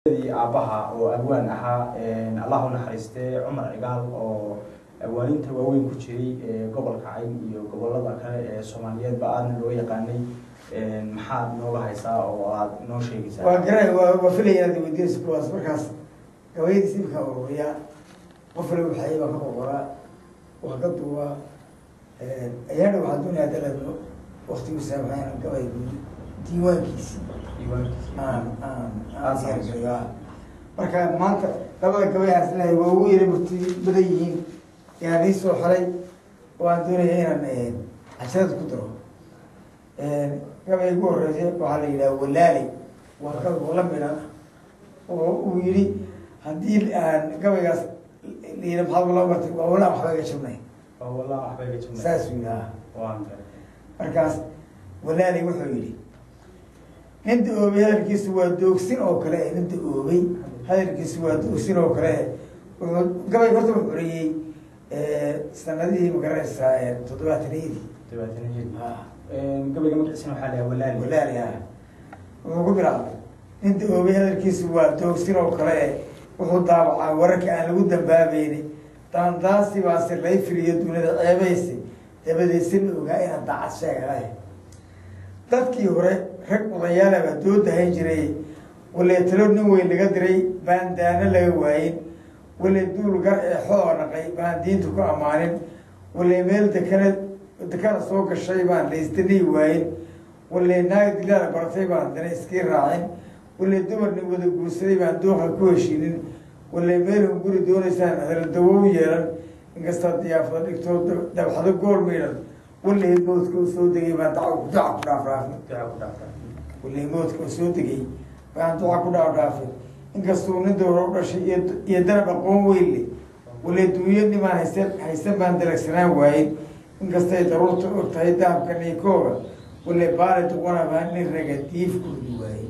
aabaha oo abwaan ahaa allah u naxariistee cumar cigaal oo awaaninta waaweyn ku jiray gobolka cayn iyo gobolada kale ee soomaaliyeedba aadna loo yaqaanay maxaad nooga haysaa oo aad noo sheegaysaa waa garan waa waa filaya inaad weydiinayso kuwaas markaas gabayadiis imika ururiya qof waliba waxay baa ka qoqoraa waa ka duuba ayaana waxaa doonaya dalabno waktigu saamaxayna gabay diiwaankiisi diiwaankiisa aan aan Aan aan samayso. diyaargarayo marka maanta labada gabayaas leeyahay waa ugu yara murti badan yihiin yaan ii soo xelay oo aan doonaya inaan casharada ku daro gabay ugu horreysay waxaa la yidhaha walaali waa gabay la midha oo uu yidhi haddii aan gabaygaas la yidhi maxaad loo bartay waa walaa waxba iga jabnay oo wallah waxbay ga jumnay saasuu yidhaha waan garay markaas walaali wuxuu yidhi ninta oobay hadalkiisu waa doogsin oo kale ninta oobay hadalkiisu waa doogsin oo kale wuxuu gabay horta wuxuu xoriyey sanadihii magaranaysaa toddobaataniyadii dabaataniyad gabayga magaciisana waxaa lahaa walaali walaali ah wuxuu ku bilaabay ninta oobay hadalkiisu waa doogsin oo kale wuxuu daabacaa wararka aan lagu dambaabayni daandaasi baase lay filiyo dunida ceebaysi dabadeedsi la ogaa inaan daacad sheegalahay dadkii hore rag odayaalaba dooda hayn jiray walee talo nin weyn laga diray baan daano laga waayin walee duul gar ee xoo naqay baan diinta ku ammaanin walee meel dekana dekana soo gashay baan laystanii waayin walee naag dilaala baratay baan dana iskii raacin walee dumar nin wada guursaday baan dooqa ku heshiinin walee meel hun guri doonaysaan hadala dawow yeelan inkastaa diyaafada dhigtoo dabxado gool miidhan walee moodka u soo degay baan daca daca ku dhaafraafin duca ku dhaafta walee moodka u soo degay baan duca ku dhaafraafin inkastuu nin dowra u dhashay iyo iyo danab aqoon weynle walee duunyo nimaan haysan haysan baan dalagsanaan waayin inkastay daruurta og tahay dahabka niikooga walee baali duqona baan nin raga diif ku ridi waaye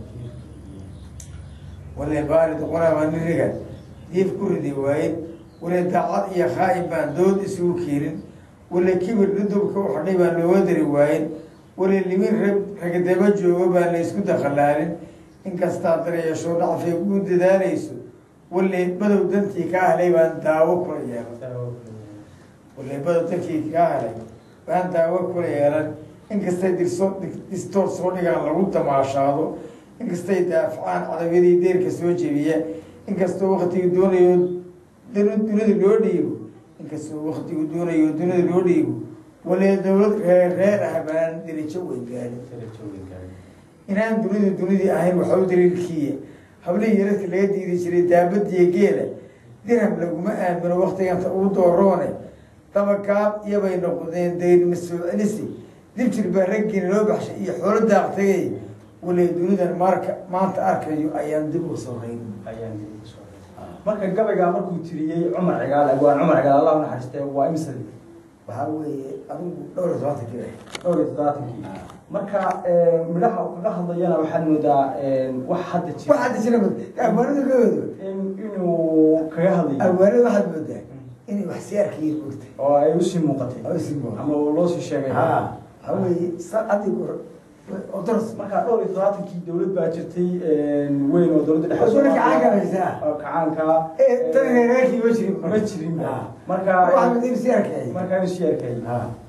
walee baali duqona baan nin raga diif ku ridi waayin walee daacad iyo khaa'in baan dood isugu keenin wale kibir dhudubka u xadhay baan looga dari waayin wale limin rag ragadaba joogo baan la isku dakhalaalin inkastaa dareesho dhacfay ku dadaalayso wale badow dantii kaa helay baan daawo kula yeelan wale badow dantii kaa helay baan daawo kula yeelan inkastay dirso distoor soo dhigaan lagu damaashaado inkastay daafacaan cadabyadii deerka soo jebiya inkastoo waktigu doonayo dun- dunida loo dhiibo inkastoo waktigu doonayo dunida loo dhiibo walee dowlad reer reer ah baan dirijo weyn gaarin inaan dunidu dunidii ahayn waxa u daliilkiiya hablihii yaradka laga diidi jiray daabadiya geela dirham laguma aamino waktiganta ugu dooroone dabagaab iyobay noqdeen dayn masoo celisi dibjir baa raggiina loo baxshay iyo xoolo daaqtagay walee dunidan marka maanta arkayo ayaan dib u sorayn ayaan dib ugu soo reebay. marka gabaygaa markuu tiriyey cumar cigaal abwaan cumar cigaal allah u naxariistee waa imsadi waxaa weeye adigu dhowr iyo tobanka kile dhowr iyo toddobaatankii marka midhaha uu kaga hadlayana waxaad moodaa wax hadda jira waxaad jira abwaanada kaoodo in- inuu kaga hadlayo abwaanada waxaad moodaa inay wax si arkayiin mogtay oo ay usii muuqatay oo sii muuqatay. ama uu loo sii sheegay ha waxaa weeye sa adigu oo daras marka dhowr iyo toddobaatankii dowlad baa jirtay weyn oo dowladda dhexe Dowladda kacaanka haysaa. oo kacaanka ee tan reerkii ma jirin ma jirin Ha. marka waxaa mid in si arkay markaa inuu sii arkay ha